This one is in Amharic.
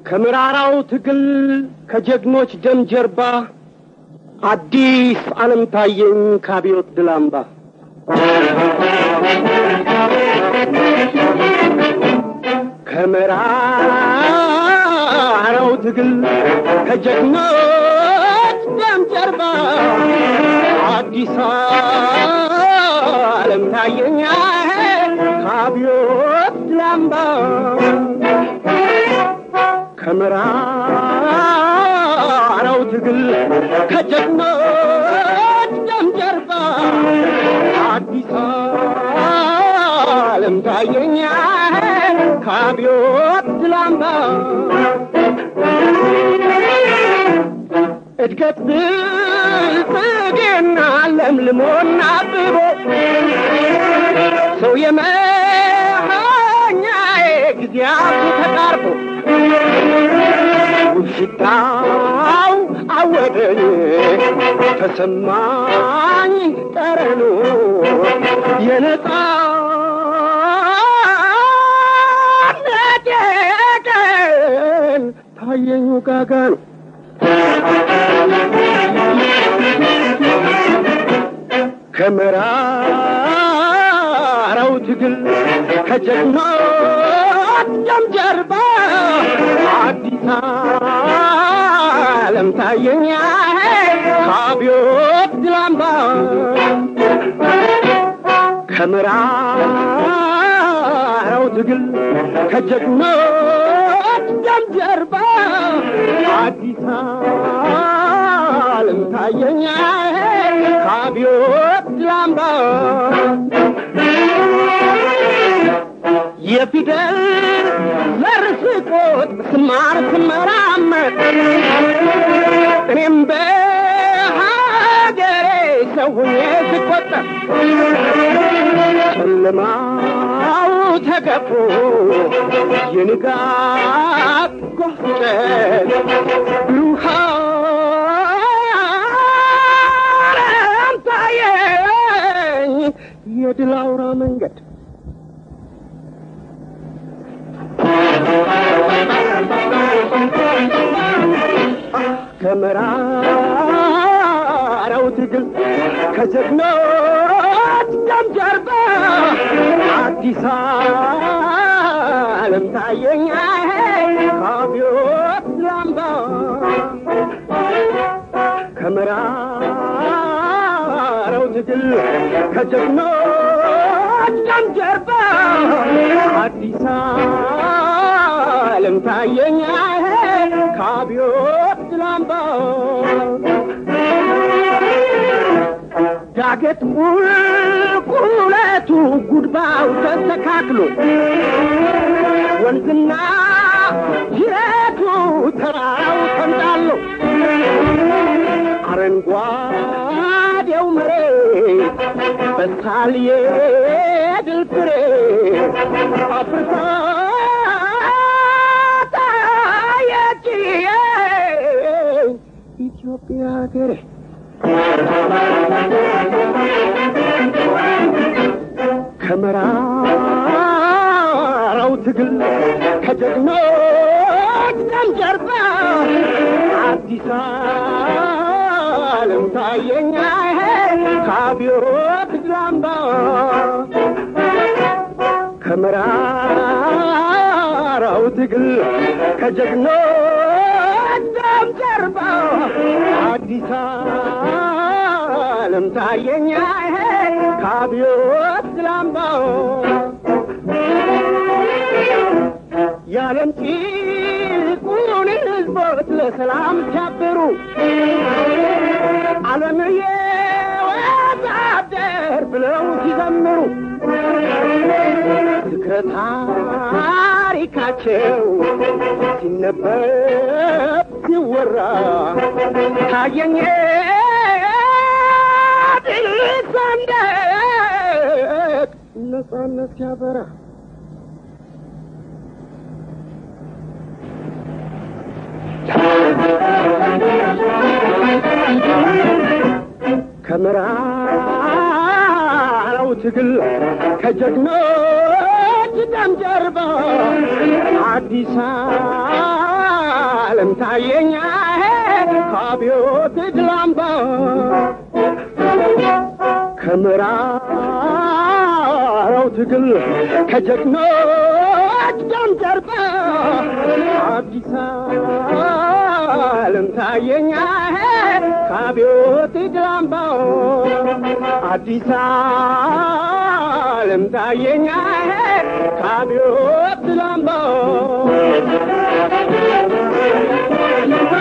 ከምራራው ትግል ከጀግኖች ደም ጀርባ አዲስ ዓለም ታየኝ ከአብዮት ድል አምባ ከምራራው ትግል ከጀግኖች ደም ጀርባ አዲስ ዓለም ታየኝ ከአብዮት ድል አምባ ከምራራው ትግል ከጀግኖች ደም ጀርባ አዲስ ዓለም ታየኝ ከአብዮት ድል አምባ እድገት ብልጽግና ለምልሞና አብቦ ሰው የመሃኛዬ ጊዜያቱ ተቃርቦ ውሽታው አወደኝ ተሰማኝ ጠረኑ የነጻነት ቀን ታየኝ ውጋጋኑ ከመራራው ትግል ከጀግኖች ደም ጀርባ አዲስ ዓለም ታየኝ ከአብዮት ድል አምባ ከምራራው ትግል ከጀግኖች ደም ጀርባ አዲስ ዓለም ታየኝ ከአብዮት ድል አምባ የፊደል ዘር ስቆጥ ስማር ስመራመር እኔም በሀገሬ ሰው ሁኜ ስቆጠር ጨለማው ተገፎ የንጋት ጎፍጨት ብሩህ ዓለም ታየኝ የድል አውራ መንገድ ከመራራው ትግል ከጀግኖች ደም ጀርባ አዲስ ዓለም ታየኝ ከአብዮት ላምባ ከመራራው ትግል ከጀግኖች ደም ጀርባ አዲስ ዓለም ታየኝ ከአብዮት ላምባ ዳገት ቁልቁለቱ ጉድባው ተስተካክሎ ወንዝና ጅረቱ ተራራው ተንጣሎ አረንጓዴው መሬት በሳል የድል ፍሬ አፍርታ ታየችኝ ኢትዮጵያ ሀገሬ ከመራራው ትግል ከጀግኖች ደም ጀርባ አዲስ ዓለም ታየኝ ከአብዮት ድል አምባ ከመራራው ትግል ከጀግኖች ደም ጀርባ አዲስ ዓለም ታየኝ ከአብዮት ድል አምባ የዓለም ጭቁን ሕዝቦች ለሰላም ሲያብሩ ዓለም የወታደር ብለው ሲዘምሩ ዝክረ ታሪካቸው ሲነበብ ሲወራ ታየኝ ድል ሰንደቅ ነጻነት ሲያበራ ከምራራው ትግል ከጀግኖች ደም ጀርባ አዲስ ዓለም ታየኛ ከአብዮት ድላምባ ከምራራው ትግል ከጀግኖች ደም ጀርባ አዲስ ዓለም ታየኛ ከአብዮት ድላምባ አዲስ ዓለም ታየኛ ከአብዮት ድላምባ